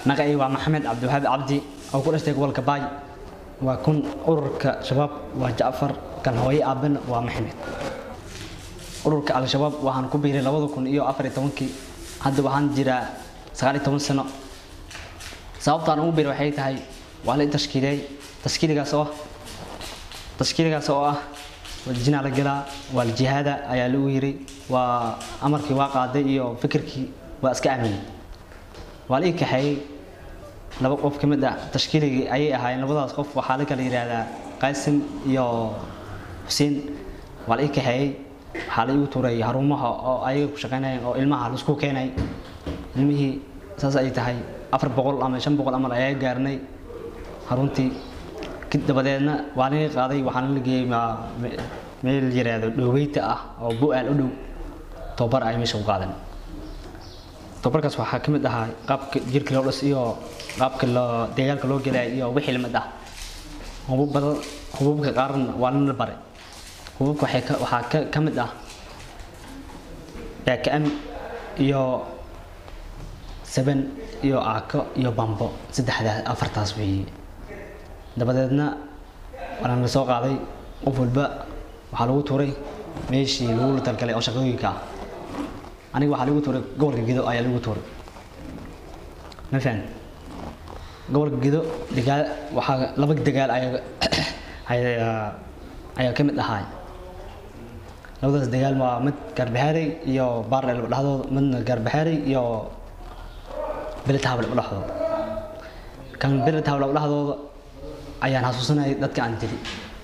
magacay waa maxamed cabdiwahaab cabdi oo ku dhashtay gobolka baay waa kun ururka shabaab waa jacfar kan hooye aabana waa maxamed ururka al-shabaab waxaan ku biiray labada kun iyo afar iyo tobankii hadda waxaan jiraa sagaal iyo toban sano sababtaan ugu biiray waxay tahay waa la i tashkiiliyey tashkiiligaas oo ah tashkiiligaas oo ah jinaa la galaa waa la jihaada ayaa lagu yiri waa amarkii waa qaaday iyo fikirkii waa iska aaminay waa la ii kaxeeyey laba qof ka mid ah tashkiiligii ayay ahaayeen labadaas qof waxaa la kala yidhaahdaa qaasim iyo xuseen waa la ii kaxeeyey waxaa la igu tuuray harumaha oo ayaga ku shaqaynayeen oo ilmaha laisku keenay ilmihii saas ay tahay afar boqol ama shan boqol amal ayaa gaarnay haruntii dabadeedna waa laga qaaday waxaana la geeyey meel yiraahdo dhoweyta ah oo bu-aal u dhow tobar ay meesha ku qaadan tobarkaas waxaa ka mid ahaa qaabka jirka loo dhis iyo qaabka loo deegaalka loo gelaya iyo wixii lamid ah hubub badan hububka qaarna waa lana baray hububka waxay ka waxaa ka ka mid ah baakam iyo saban iyo aako iyo bambo saddexdaas afartaas weeye dabadeedna waana la soo qaaday qof walba waxaa lagu tuuray meeshii lagu talgalay oo shaqooyinka ah aniga waxaa lagu tuuray gobolka gido ayaa lagu tuuray ma fahan gobolka gido dagaal waxaa laba dagaal ayaa ayaa ayaa ka mid ahaay labadaas dagaal waa mid garbaxaarey iyo baardheel dhexdooda midna garbaxaarey iyo beletahable dhexdooda kan beletahable dhexdooda ayaan xasuusanayay dadka aan dili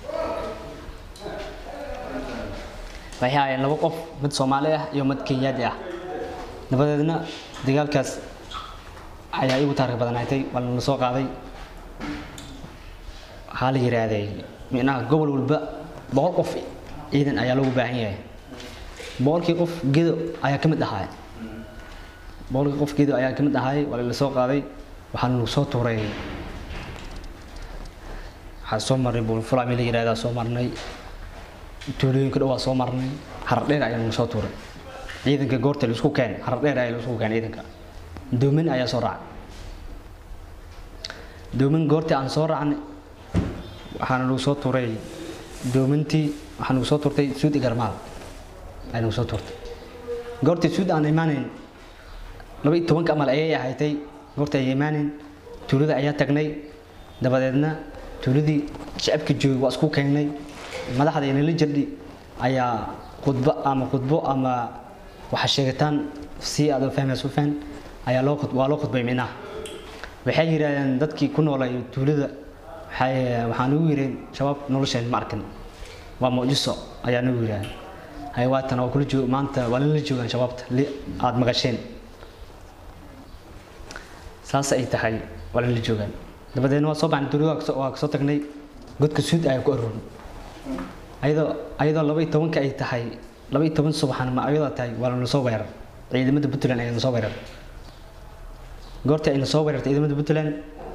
waxay ahaayeen laba qof mid soomaali ah iyo mid kenyaadi ah dabadeedna dagaalkaas ayaa igu taarikh badanaatay waa la soo qaaday waxaa la yiraahday micnaha gobol walba boqol qof ciidan ayaa loogu baahan yahay boqolkii qof gedo ayaa ka mid ahaay boqolkii qof gedo ayaa ka mid ahaay waa la soo qaaday waxaa lagu soo tuuray waxaa soo marnay buulfula meel la yirahdaa soo marnay tuulooyinka dhowaa soo marnay harar dheer ayaa nagu soo tuuray ciidanka goorta laisku keen harar dheer ayaa laisku keen ciidanka doomin ayaa soo raacay doomin goortii aan soo raacnay waxaana nagu soo tuuray doomintii waxaa nagu soo tuurtay suud igarmaal ayaa nagu soo tuurtay goortii suud aan imaanayn laba iyo tobanka amal ayay ahaatay goortii ay imaanayn tuulada ayaa tagnay dabadeedna tuuladii shacabka joogay waa isku keennay madaxda inala jirdhi ayaa khudbo ama khudbo ama waxa sheegataan si aad u fahmayso fahn ayaa loo waa loo khudbay minaha waxay yiraahdeen dadkii ku noolay tuulada waxay waxaan ugu yireen shabaab nolosheen ma arkin waa muujiso ayaa nagu yiraahdeen hay waatan waa kula joog maanta waa la joogaan shabaabta aad maqasheen saas ay tahay waa la joogaan dabadeedna waa soo baxnay tuulada waa kasoo tagnay godka suud ayaa ku aroornay ayadoo ayadoo laba iyo tobanka ay tahay laba iyo toban subaxan ma ayadoo tahay waa lana soo weerar ciidamada puntland ayaa na soo weerar goortii ayna soo weerartay ciidamada puntland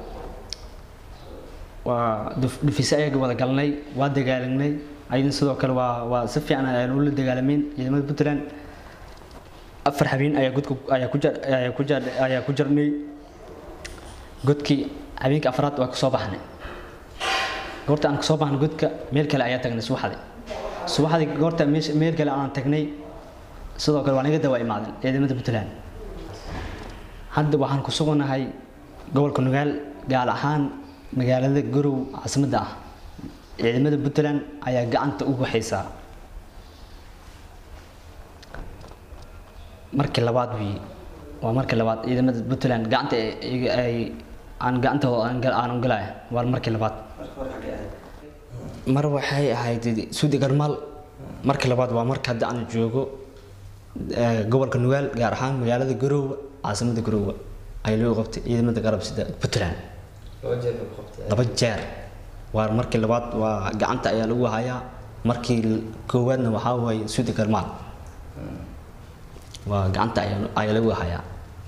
waa dhufise ayaga wada galnay waa dagaalagnay ayadna sidoo kale waa waa si fiican ayaan ula dagaalameyn ciidamada puntland afar habeen ayaa godka ayaa ku jar ayaa ku jar ayaa ku jarnay godkii habeenka afraad waa kasoo baxnay goorta aan kasoo baxnay godka meel kale ayaa tagnay subaxdii subaxdii goorta meel kale aan tagnay sidoo kale waa naga dawaa imaadeen ciidamada puntland hadda waxaan ku suganahay gobolka nugaal gaar ahaan magaalada garow caasimadda ah ciidamada puntland ayaa gacanta ugu haysaa markii labaad wii waa markii labaad ciidamada puntland gacanta ay aan gacantooda aan galaya waa markii labaad mar waxay ahayd suudi garmaal markii labaad waa marka hadda aan joogo gobolka nugaal gaar ahaan magaalada garoowe caasimada garoowe ay loo qabtay ciidamada garab sida puntland laba jeer waa markii labaad waa gacanta ayaa lagu hayaa markii koowaadna waxaa waaye suudi garmaal waa gacanta ayaa lagu hayaa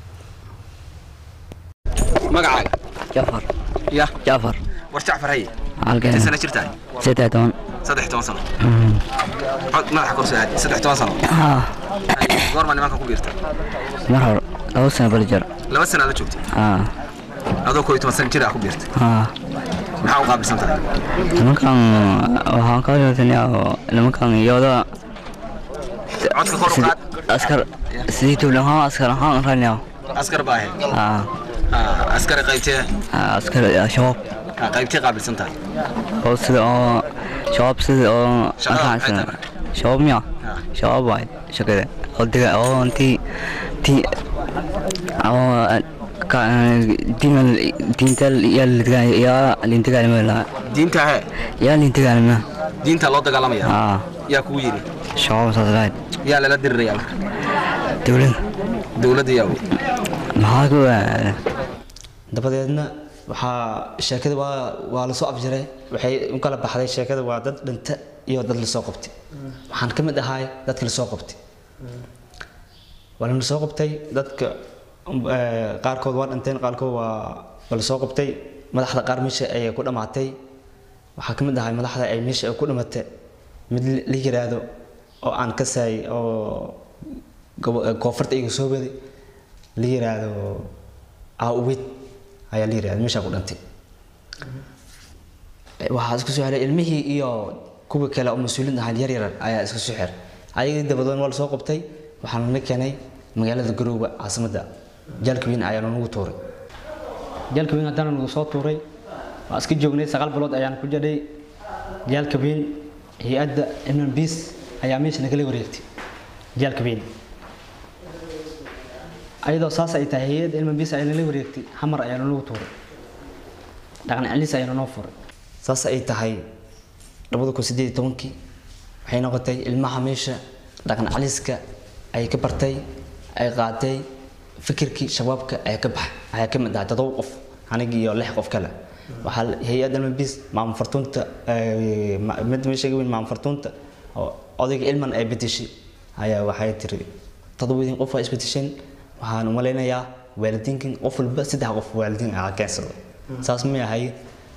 magacaaga jafar ya jafar war jacfar haye halkeen intee sana jirtaa saddex toban saddex toban sano cod madaxa kor soo aadi saddex toban sano haa goorma nimanka ku biirta mar hore laba sano bali jar laba sana la joogtay haa adoo koo iyo toban sano jir ah ku biirtay haa maxaa u qaabilsan tahay nimankan waxaan ka wadatanyaa nimankan iyada codka kor u qaad askar sidii tuulan ahaan askar ahaan ranyaa askar baa ahayd haa Ah, askari qaybtee askar shabaab ah, qaybtee qaabilsan tahay oo sida oo shabaab sida oo Shabaab maxay ankaxsan tahay? shabaab miya Ah. shabaab waay shaqada oo diga oo intii tii oo ka diinal diintal yaa lidgaa yaa lintigaanima lahaa diinta he yaa lintigaanima diinta loo dagaalamaya haa yaa kugu yidhi shabaab saas lahayd yaa lala diriraya marka dowlad dowladda yaa maxaa ku dabadeedna waxaa sheekada waa waa lasoo afjiray waxay u kala baxday sheekada waa dad dhinta iyo dad lasoo qabtay waxaan ka mid ahay dadka lasoo qabtay waa la soo qabtay dadka um, eh, qaarkood waa dhinteen qaarkood waa waa lasoo qabtay madaxda qaar meesha ayay ku dhammaatay waxaa ka mid ahay madaxda ay meesha ay ku dhimatay mid la- la yiraahdo oo aan ka saay oo gobo- eh, koonfurta iga soo waday la yiraahdo aawid ayaa la yirahda meeshaa ku dhintay waxaa isku soo xiray ilmihii iyo kuwa kale oo mas-uuliin ahaa yar yar ayaa isku soo xiray ayagii dabadoon waa lasoo qabtay waxaana la keenay magaalada garoowe caasimadda jaalka weyn ayaa nagu tuuray jaalka weyn haddana nagu soo tuuray waa iska joognay sagaal bilood ayaan ku jadhay jaalka weyn hay-adda imnan biis ayaa meesha nagala wareegtay jaalka weyn ayadoo saas ay tahay hay-adda ilman biis ayaa nala wareegtay xamar ayaa nagu tuuray dhaqan celis ayaa noo furay saas ay tahay labada kun sideed iyo tobankii waxay noqotay ilmaha meesha dhaqan celiska ay ka bartay ay qaatay fikirkii shabaabka ay ka baxay ayaa ka mid ahaa todoba qof anigi iyo lix qof kale waxaa la- hay-adda ilman biis maamul fartuunta eh, ma- mid meesha ga weyn maamul fartuunta oo odayga ilman ay bedeshay ayaa waxay tiri todobadii qof waa isbedesheen waxaan u malaynayaa waalidiinkan qof walba saddex qof waalidiin ah keensado saas ma yahay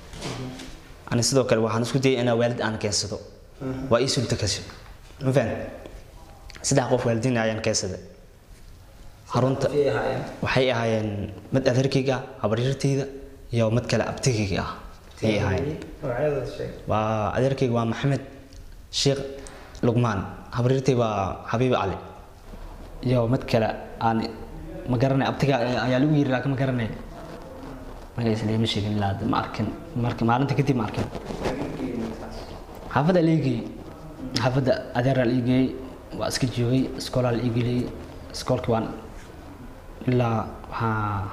ani sidoo kale waxaan isku dayay inaa waalid aan keensado waa ii sulta kasi ma fahan saddex qof waalidiin ayaan keensaday xarunta waxay ahaayeen mid adeerkayga ah habaryartayda iyo mid kale abtigayga ah ayay ahaayeen waa adeerkayga waa maxamed sheekh lugmaan habaryartay waa xabiib cali iyo mid kale aan ma garanay abtiga ayaa lagu yiri laakiin ma garanay magaciisa lama sheegin ilaa hadda ma arkin marka maalinta kadib ma arkin xaafadda la iigeyey xaafadda adeeraa la iigeyey waa iska joogay iskoolaa la iigeliyey iskoolkii waan ilaa waxaa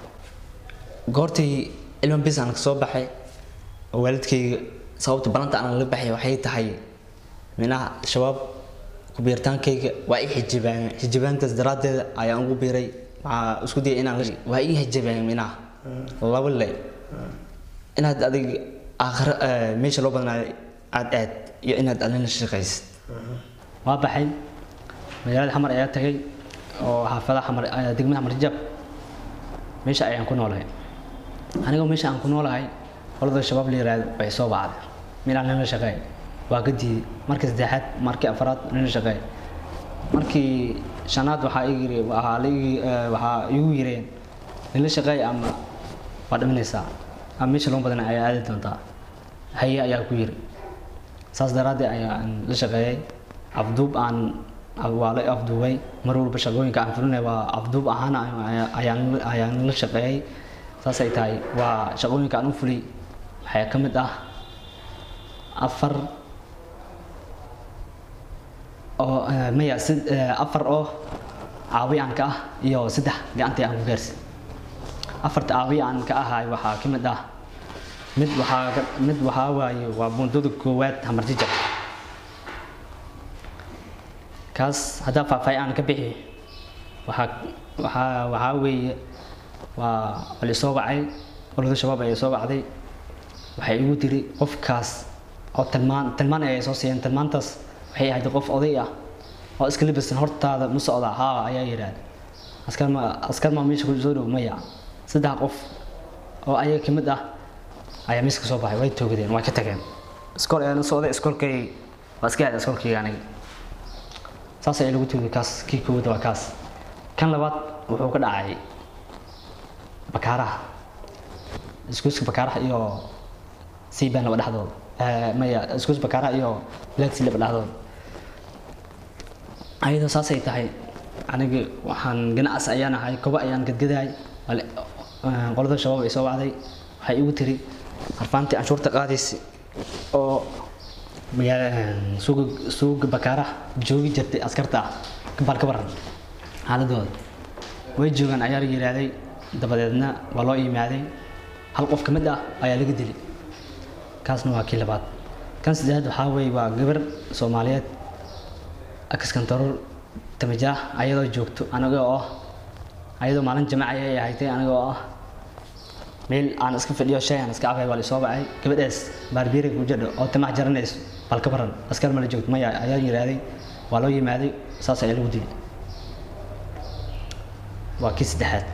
goortii ilman bis aan kasoo baxay oo waalidkayga sababta balanta aan la baxay waxay tahay minaha shabaab kubiirtaankayga waa ii xijibaan xijibaantaas daraaddeeda ayaan ugu biiray waxaa isku dayay inaan la- waa ii xijibaan minaha laba le inaad adig aakhira eh, meesha loo badnaayo aad aad iyo inaad adina shaqaysid waa baxay magaalada xamar ayaa tagay oo xaafadaha xamar eh, degmada xamar jab meesha ayaan ku noolahay anigoo meesha aan ku noolahay qolada shabaab la yiraahdo way soo bacday minaan nala shaqeey waa ka diiday markii saddexaad markii afraad nala shaqeey markii shanaad waxaa igi yiri waxaa la igi eh, waxaa igu yireen nala shaqeey ama waa dhimanaysaa ama meesha loo badan ayaa aadi doontaa haye ayaa ku yiri saas daraaddeed ayaan la shaqeeyay afduub aan waa la afduubay mar walba shaqooyinka aan fulinay waa afduub ahaan ayaan- ayaan ayaan la shaqeeyay saasay tahay waa shaqooyinka aan u fulay waxaa ka mid ah afar oo eh, maya sid- eh, afar oo caawiyaan ka ah iyo saddex gacantii aan ku gaarsin afarta caawiyaan ka ahay waxaa ka mid ah mid waxaa ka- mid waxaa waaye waa bundada koowaad hamar jijab kaas haddaa faahfaahin aan ka bixi waxaa waxaa waxaa weeye waa waa la soo wacay olada shabaab ayaa soo wacday waxay igu tiri qofkaas oo tilmaan tilmaan ayay soo siiyeen tilmaantaas waxay ahayd qof oday ah oo iska labisan hortaada ma socda haa ayaa yidhaahda askar ma askar ma meesha ku soo dhow maya saddex qof oo ayaga ka mid ah ayaa miiska ka soo baxay way toogdeen way ka tageen iskool ayaan u socday iskoolkay waa iska aaday iskoolkayga aniga saas ayaa lagu toogay kaas kii koowaad waa kaas kan labaad wuxuu ka dhacay bakaaraha iskuuska bakaaraha iyo siiban laba dhexdood maya iskuus bakaaraha iyo black sea laba dhexdood ayadoo saasay tahay aniga waxaan ganacsi ayaan ahay kobo ayaan gadgadahay qolada shabaab ay soo wacday waxay igu tiri harfaantii canshuurta qaadaysa oo suuga suuga bakaaraha joogi jirtay askarta ah bal ka waran xaaladooda way joogaan ayaa la yidhaahday dabadeedna waa loo yimaaday hal qof ka mid ah ayaa laga dilay kaasna waa kii labaad kan saddexaad waxaa weeye waa gabar soomaaliyeed akaskantaroor tamajaah ayadoo joogto aniga oo ah ayadoo maalin jamaca ay ahaytay aniga oo ah meel aan iska fadhiyo shay aan iska cabay waa la soo bacay gabadhaas baarbiire ku jadho oo tamac jaranayso bal ka baran askar mala joogto maya ayaa yidhaahday waa loo yimaaday saas ayaa lagu dilay waa kii saddexaad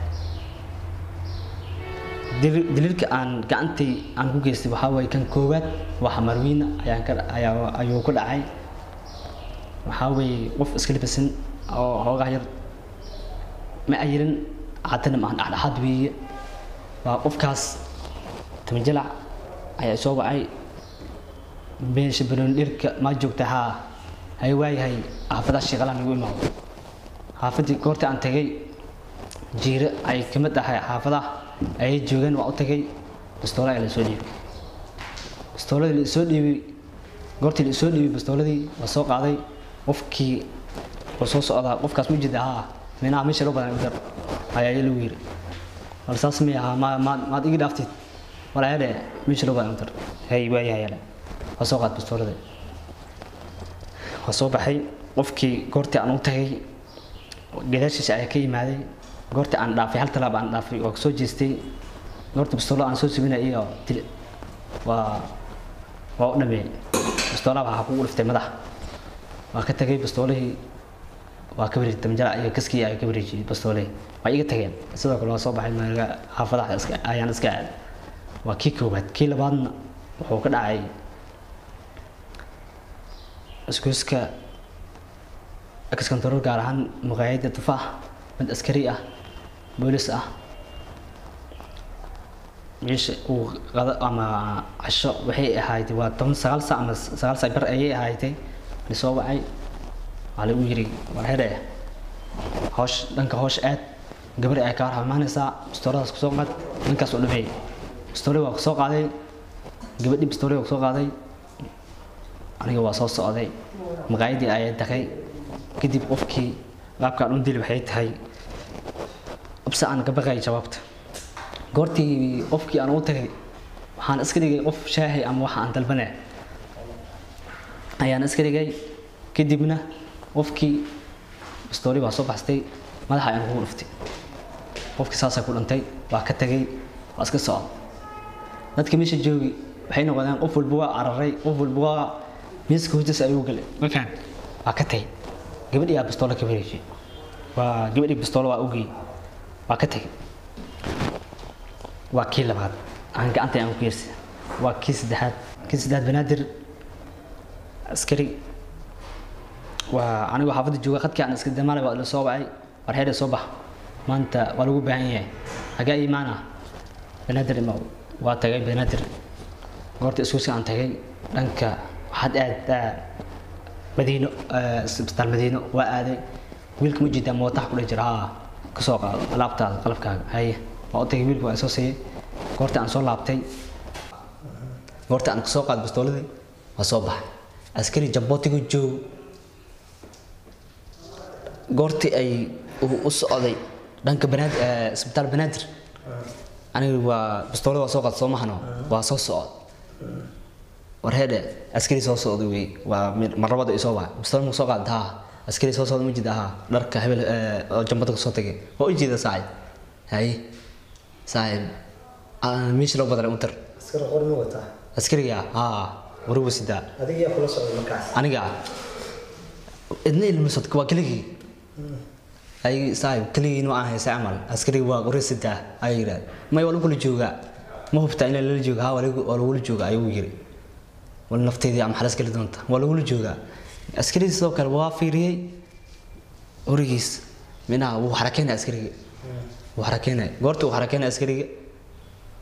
daliilka aan gacantay aan ku geystay waxaa waye kan koowaad waa xamarwiina ayaan ka ayaa ayuu ku dhacay waxaa weeye qof iska libasan oo hoogaa yar ma ayirin haddana maahan dhexdhexaad weeye waa qofkaas tamajalac ayaa soo wacay meesha banooni dhirka maa joogta haa hay waayahay xaafadaha shaqalaan lagu imaado xaafadii goorta aan tagay jiire ay ka mid ahay xaafadaha ayay joogeen waa u tagay bastoola ayaa lasoo dhiibay bastooladii la isoo dhiibay goortii la isoo dhiibay bastooladii waa soo qaaday qofkii oo soo socdaa qofkaas ma jida haa minaha meesha loo badan udar ayaa lagu yiri wal saas mi ahaa ma maad maad igi dhaaftid walaayadhe meesha loo badan udar hay waayahay waa soo qaad bastooladii waa soo baxay qofkii goortii aan u tagay gadaashiisa ayaa ka yimaaday goortii aan dhaafay hal talaab aan dhaafay oo soo jeestay goorta bastoolo aan soo subinay iyo dil waa waa u dhameeyey bastoolaha waxaa kugu dhiftay madax waa ka tagay bastoolihii waa ka wareejiyey damjara iyo kaskii ayaa ka wareejiyey bastoolihii waa iga tageen sidoo kale waa soo baxay maaga xaafadaha iska ayaan iska aaday waa kii koowaad kii labaadna wuxuu ka dhacay iskuuska kaskantaroor gaar ahaan maqaayadda tufaax mid askari ah boolis ah meesha uu qado ama casho waxay ahayd waa toban sagaal saac ama sagaal saac bar ayay ahaydee lasoo wacay waxaa lagu yiri war hedhe hoosh dhanka hoosh aad gabari ay kaa rahmaanaysaa bastooladaas kusoo qaad dhankaas u dhameeyey bastoolii waa kusoo qaaday gabadhii bastoolii waa kusoo qaaday aniga waa soo socday maqaayadii ayay daqay kadib qofkii qaabkaan u dili waxay tahay abse aan ka baqay jawaabta goortii qofkii aan u tagay waxaan iska dhigay qof shaahi ama waxa aan dalbanaya ayaan iska dhigay kadibna qofkii bastooli waa soo baxstay madaxa ayaan kugu dhuftay qofkii saasaa ku dhintay waa ka tagay waa iska socda dadka meesha joogi waxay noqdeen qof walba waa cararay qof walba waa miiska hoostiisa ayuu galay ma faham waa ka tagay gabadhii aa bastoolo ka wareejiyey waa gabadhii bastoolo waa ogey waa ka tagay waa kii labaad aan gacanta aan ku yeersay waa kii saddexaad kii saddexaad banaadir askari waa anigoo xaafadda jooga khadkii aan iska damaalay waa la soo wacay war heedhe soo bax maanta waa lagu baahan yahay hagee imaan ah banaadir ima waa tagay banaadir goorta iskuusi aan tagay dhanka waxaad aad madiino isbitaal madiino waa aaday wiilka ma jidaa mootaha kudhe jira haa kasoo qaado alaabtaada qalabkaaga haye waa u tagay wiilka waa soo siiyey goorta aan soo laabtay goorta aan kasoo qaado bastooladii waa soo baxay askari jambootigu joog goortii ay u socday dhanka banaadir isbitaal banaadir aniga waa bastoolada waa soo qaad soo mahano waa soo socod war heedhe askari soo socda wey waa marlabada isoo waa bastool ma soo qaad haa askari soo socda ma jida haa dharka hebel oo jambada kasoo tagay waa u jeeda saacid haye saacid meesha loo badalay untar askar qor ma wataa askariga haa waruba sidaa adiga yaa kula socda markaas aniga idna ilmisad waa keligii ay saaib keligii ma ahay sa camal askariga waa qori sidaa ayay yidhahda may waa lagula joogaa ma hubtaa in lala jooga haa waa lagula jooga ayuu yiri wal nafteedii ama xalas geli doonta waa lagula joogaa askaridii sidoo kale waa fiiriyey origiis minaha wuu xarakeynaya askariga wuu xarakeynaya goorta uu xarakeynaya askariga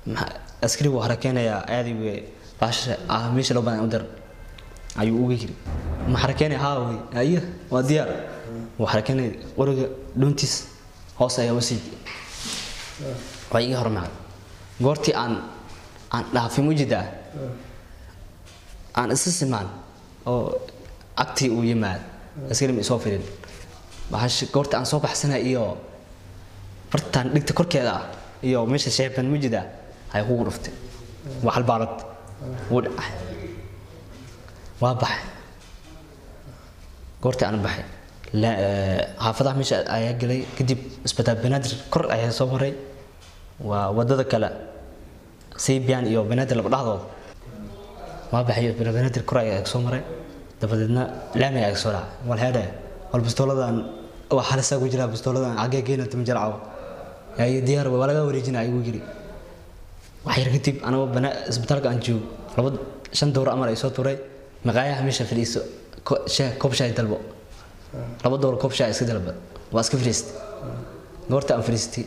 maxaa- askari wuu harakeynayaa aadi wey baasha ah meesha loo badan u dar ayuu uga yiri ma harakeynaya haa wey ayo waa diyaar wuu harakeynaya qoriga dhuuntiis hoos ayaa usii waa iga hormacay goortii aan aan dhaafay mujidaa aan isa simaan oo agtii uu yimaad askari ma isoo firin bahash goorta aan soo baxsanay iyo bartaan dhigta korkeeda ah iyo meesha sheeban mujida ay kugu dhuftay waa halbaalad wuu dhacay waa baxay goortii aan baxay la- ee, xaafadaha meesha ayaa gelay kadib isbitaal banaadir kor ayaa soo maray waa wadada kale saybian iyo banaadir laba dhaxdooda waa baxay banaadir kor ayaa soo maray dabadeedna laami ayaa soo dhacay wal heedhe wal bistooladan waa halisaa ku jira bistooladan agee geena tama jarcaw ay diyaar waa laga wareejina ayuu yiri wax yar kadib anagoo bana isbitaalka aan joogo laba shan dowr amar ay soo turay maqaayaha meesha fadhiiso ko- shaah koob shaah dalbo laba dowr koob shaah iska dalba waa iska fadhiistay goorta aan fadhiistay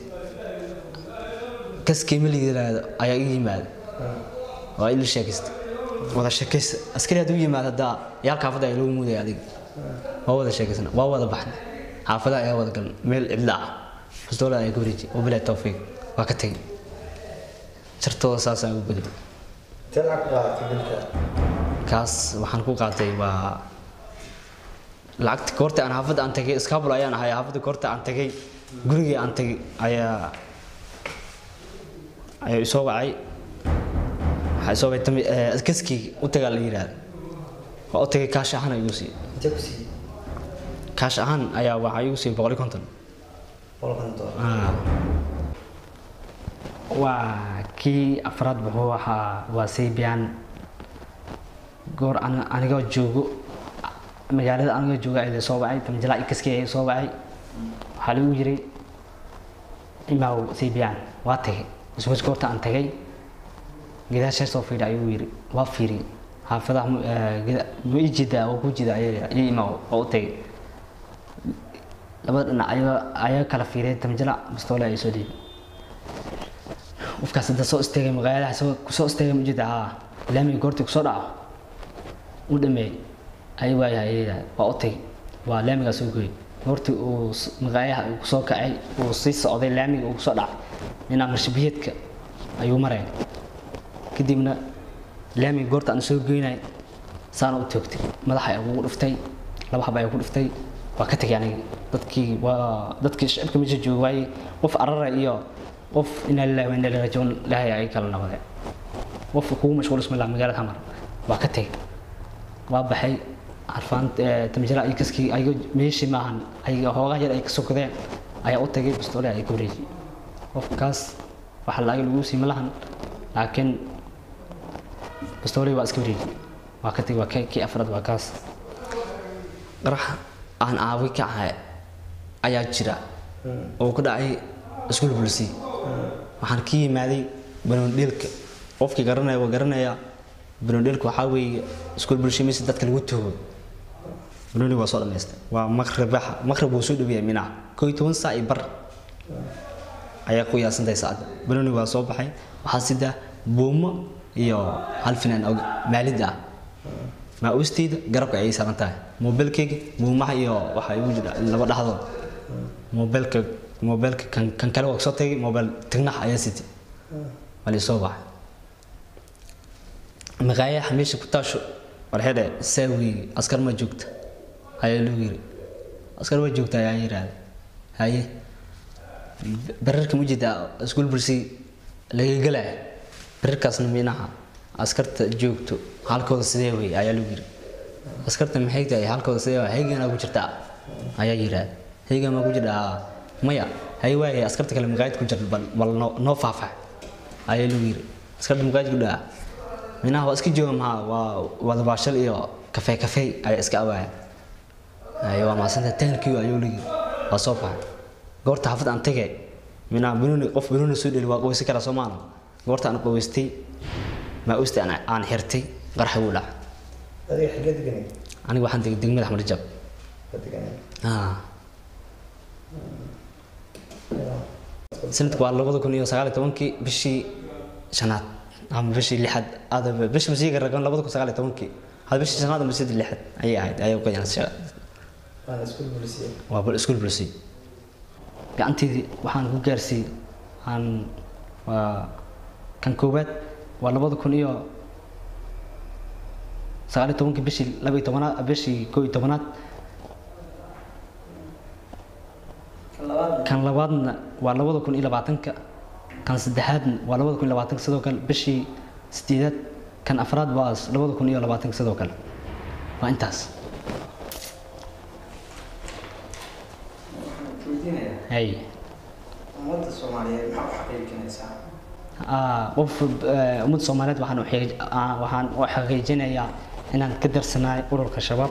kaskii ma yiraahdo ayaa ii yimaada waa ila sheekaystay wada sheekaysta askari hadduu yimaado haddaa yaal xaafadda ayaa lagu muudaya adiga waa wada sheekaysana waa wada baxnay xaafadaha ayaa wada galan meel cidla ah bistoola ayaa ka wareejiyay wabilahi tawfiiq waa ka tegay jartooda saasaan ugu gudbay intee lacag ku qaadatay bilka kaas waxaan ku qaatay waa lacagta goorta aan xaafadda aan tagay iskaabul ayaan ahay xaafadda goorta aan tagay gurigii aan tagay ayaa ayaa isoo wacay waxaa isoo wacay tami- eh, kaskii u tagaa la yidhaahda waa u tagay kaash ahaan ayuu siiyey intee ku siiyey kaash ahaan ayaa waxaa igu siiyey boqol iyo konton boqolkan doolar Ah. waa kii afraad wuxuu ahaa waa saybian goor an- anigoo joogo magaalada anigoo jooga ayaa soo wacay tamjala kaskii ayaa soo wacay waxaa lagu yiri imaaw saybian waa tagay iswas goorta aan tagay gidaashaa soo fiidha ayuu yiri waa fiiri xaafadaha mu- eh, gida- ma ii jeedaa oo ku jeeda ayaa ii imaaw oo u tagay labada dhinac ayaa ayaa kala fiiriyay tamjala bistoole ay soo dhiibay qofkaas hadda soo istaagay magaalada soo kusoo istaagay ma jirta haa laamiga goortii kusoo dhaco u dhameeyey ay waayahay ayada waa u tagay waa laamigaa soo gooyey goortii uu s- magaalaha uu kusoo kacay uu sii socday laamiga uu kusoo dhacay dhinaca marshabiyeedka ayuu maraya kadibna laamiga goorta aan soo goynay saana u toogtay madaxa ayaa ugu dhuftay laba hab ayaa ku dhuftay waa ka tegay aniga dadkii waa dadkii shacabka meesha jooga waayey qof arara iyo qof inaa lillahi wa inaa ilaihi raajicuun ilaahay ay kala nabadeen qofka kugu mashquul isma laha magaalada hamar waa ka tegay waa baxay arfaan tamjala ay kaskii ayago meeshii maahan ayaga hoogaha yar ay ka sokadeen ayaa u tagay bistoole ay ka wareejiyey qofkaas waxa lacag lagu siima lahan laakiin bistooley waa iska wareejiyey waa ka tegay waa ka- kii afraad waa kaas qarax aan aawi ka ahay ayaa jira oo ku dhacay iskuul bulsi waxaan ka yimaaday banoondheelka qofkii garanaya waa garanaya banoondheelka waxaa weeye iskuul bulsi mise dadka lagu tuugo banooni waa soo dhamaystay waa maqribaxa maqrib wuu soo dhaweeyay minaca koo iyo toban saac iyo bar ayaa ku yaasantahay saacadda banooni waa soo baxay waxaa sida buumo iyo hal finaan oo maalid ah maa-uusteyda garabka ayay saaran tahay moobilkayga buumaha iyo waxaa igu jira laba dhaxdood moobilka moobilka kan kan kale waa soo tagay moobil tignax ayaa sitay waa lisoo baxay maqaayaha meesha ku taasho warxedhe saawi askar ma joogta ayaa lagu yiri askar ma joogta ayaa yidhaahda haye bararka mujida iskuul bulsi laga gelaya bararkaasna minaha askarta joogto halkooda sidee wey ayaa lagu yiri askarta maxay tahay halkooda sidee wey hayganaa ku jirtaa ayaa yidhaahda haygan ma ku jirtaa maya hay waaye askarta kale maqaayad ku jirta bal bal noo noo faahfaax ayaa lagu yiri askarta maqaayad ku dhaca minaha waa iska jooga maha waa wada baashal iyo kafee kafee ayaa iska awaaya ay waa maasanta taankiyo ayuu ligi waa soo baxay goorta xaafad aan tagay minaa banooni qof banooni soo dheli waa qaweysan karaa soomaana goorta aan qaweystay maa usta aan aan xirtay qarxa wuu dhacay adiga xagee deganay aniga waxaan tegay degmada axmed rajab ka deganay ah sanadku waa labada kun iyo sagaal iyo tobankii bishii shanaad ama bishii lixaad aada bishii masiiga ragan labada kun sagaal iyo tobankii hada bishii shanaad ama bishii lixaad ayay ahayd ayay u qayan waana isku bulisiye waa bal iskuul bulsi gacanteedii waxaan ku gaarsiiyey aan waa kan koowaad waa labada kun iyo sagaal iyo tobankii bishii laba iyo tobanaad bishii koo iyo tobanaad kan labaadna waa labada kun iyo labaatanka kan saddexaadna waa labada kun iyo labaatanka sidoo kale bishii sideedaad kan afraad waa labada kun iyo labaatanka sidoo kale waa intaas hay ummadda soomaaliyeed maxaa u xaqiijinaysaa Ah, qof eh, ummadda soomaaliyeed waxaan u xaqiij- ah, waxaan u xaqiijinayaa inaan ka darsanahay ururka shabaab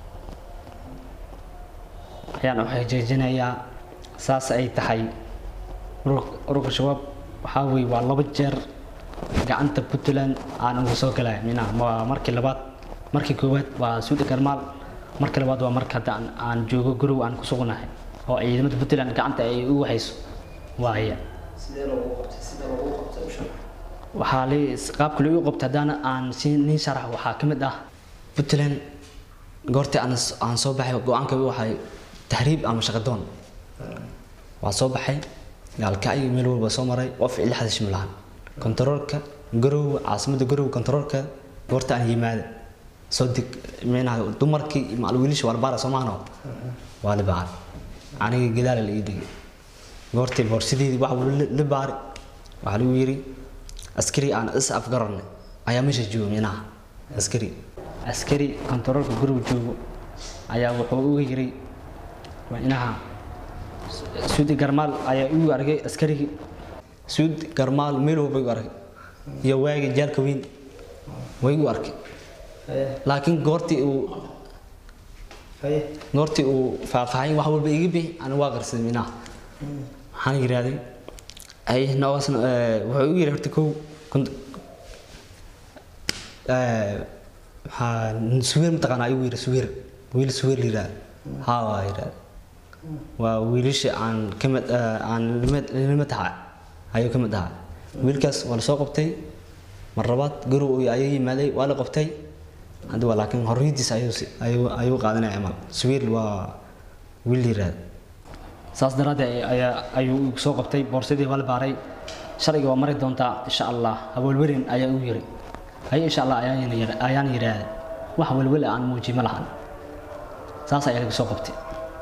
ayaan u xaqiijinayaa saas ay tahay urur- ururka shabaab waxaa weeye waa laba jeer gacanta puntland aan uga soo galay minaha waa markii labaad markii koowaad waa suudi karmaal markii labaad waa marka hadda aan- aan joogo guriga aan ku sugnahay oo ciidamada puntland gacanta ay ugu hayso waaya sidee loogu qabtay sida loogu qabtay u sharax waxaa li qaabka lagu qabta haddaana aan si nin sharax waxaa ka mid ah puntland goortii aan s- aan soo baxay go-aanka waxay tahriib ama shaqadoon waa soo baxay gaalkacyo meel walba soo maray qof ila xadash ma lahan kontaroolka garow caasimadda garow kontaroolka goorta aan yimaada soo deg meenaha dumarkii macal wiilasha waa la baara soomahano waa la baara aniga gadaala la ii dhigay goortii boorsideedii wax walba la- la baari waxaa lagu yiri askari aan is afgaranay ayaa meesha jooga minaha askari askari kontaroolka guriga joogo ayaa wuxuu uga yiri waa inaha suudi garmaal ayaa igu argay askarigii suud garmaal meel walba igu argay iyo waagi jaalka weyn way igu arkay haye laakiin goortii uu haye goortii uu faahfaahin wax walba iga bixi ani waa qarsaday minaha waxaan yidhaahday ay noogaasna wuxuu igu yidhi horta kow kont- eh, waxaa suweer mataqaanaa igu yidhi suweer wiil suweer la yidhahda haa waa yidhahda waa wiilasha aan ka mid eh, aan limad limad tahay ayuu ka mid ahaa wiilkaas waa lasoo qabtay mar labaad garow ayuu yimaaday waa la qabtay hadda waa laakiin horriyadiisa ayuu si- ayuu ayuu qaadanaya amal suweer waa wiil la yidhahda saas daraaddeed ayaa ayuu igu soo qabtay boorsadii waa la baaray sharciga waa mari doontaa insha allah hawalwerin ayaa igu yiri haye insha allah ayaan yidha- ayaan yidhaahday wax walwala aan muuji ma lahan saas ayaa lagu soo qabtay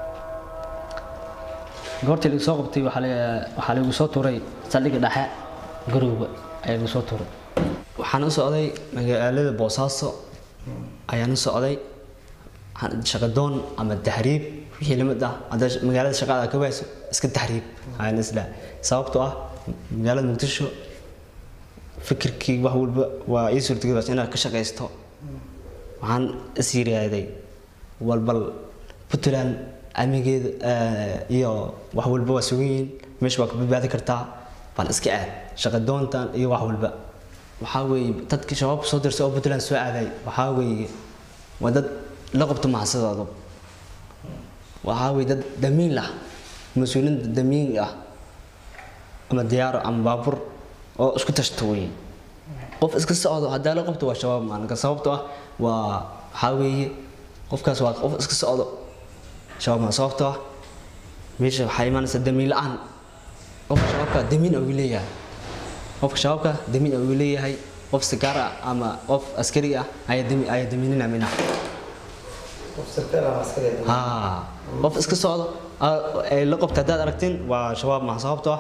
goortii lagu soo qabtay waxaa la- waxaa lagu soo tuuray saldhigga dhexe garowga ayaa lagu soo tuuray waxaan u socday magaalada boosaaso ayaan u socday waxaan- shaqadoon ama tahriib wixii lamid ah hadda magaalada shaqada ka wayso iska tahriib ayaan isla sababtoo ah magaalada muqdisho fikirkii wax walba waa ii suurtagelaysa inaad ka shaqaysto waxaan is yiraaday walbal puntland amigeeda eh, iyo wax walba waa sugan yihiin meesha waa ka badbaadi kartaa bal iska aad shaqa doontan iyo wax walba waxaa weeye dadkii shabaabka soo dirsa oo puntland soo aaday waxaa weeye waa dad la qabto mahadsadooda waxaa weeye dad damiin lah mas-uuliin damiin ah ama diyaaro ama baabuur oo isku tashto weeye qof iska socdo haddaa la qabto waa shabaab maalinka sababtoo ah waa waxaa weeye qofkaas waa qof iska socdo shabaab maa sababtoo ah meesha waxaa imaanaysa damiin la-aan qofka shabaabka damiin uu leeyahay qofka shabaabka damiin uu leeyahay qof sigaar ah ama qof askari ah ayaa dami ayaa damiinina minaha qof sarkaal ama askari ah. haa qof iska socdo aa- ay la qabta haddaad aragtiin waa shabaab maha sababtoo ah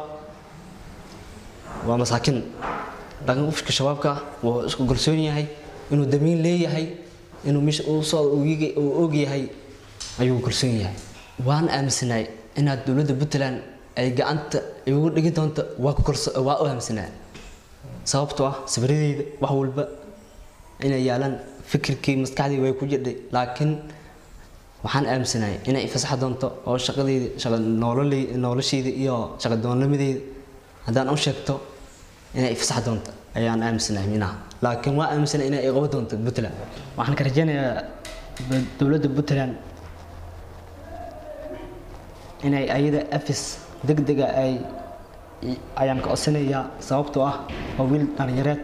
waa masaakiin laakiin qofka shabaabka ah wuu isku kalsoon yahay inuu damiin leeyahay inuu meesha uu socdo uu yigi- uu og yahay ayuu kalsoon yahay waan aaminsanaay inaad dowladda puntland ay gacanta igu dhigi doonto waa ku kalso waa u aaminsanaa sababtoo ah sawiradeeda wax walba inay yaalaan fikirkii maskaxdii way ku jirdhay laakiin waxaan aaminsanahay inay fasaxa doonto oo shaqadeyda shaqa nololey nolosheeda iyo shaqa doonnimadeeda haddaan u sheegto inay fasaxa doonto ayaan aaminsanahay minaha laakiin waa aaminsanahay inay qaban doonto puntland waxaan ka rajeynayaa dowladda puntland inay ayada afis degdega ay ayaan ka codsanayaa sababtoo ah waa wiil dhalinyareed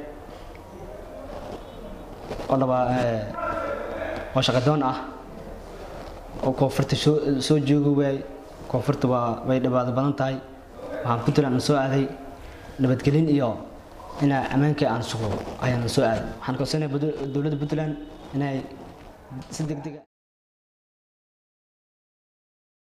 oo dhaba oo shaqadoon ah oo koonfurta soo soo joogi waay koonfurta waa way dhibaato badan tahay waxaan puntland aan soo aaday nabadgelin iyo inaa ammaankii aan sugo ayaan soo aaday waxaan ka codsanayaa dowladda puntland inay si degdega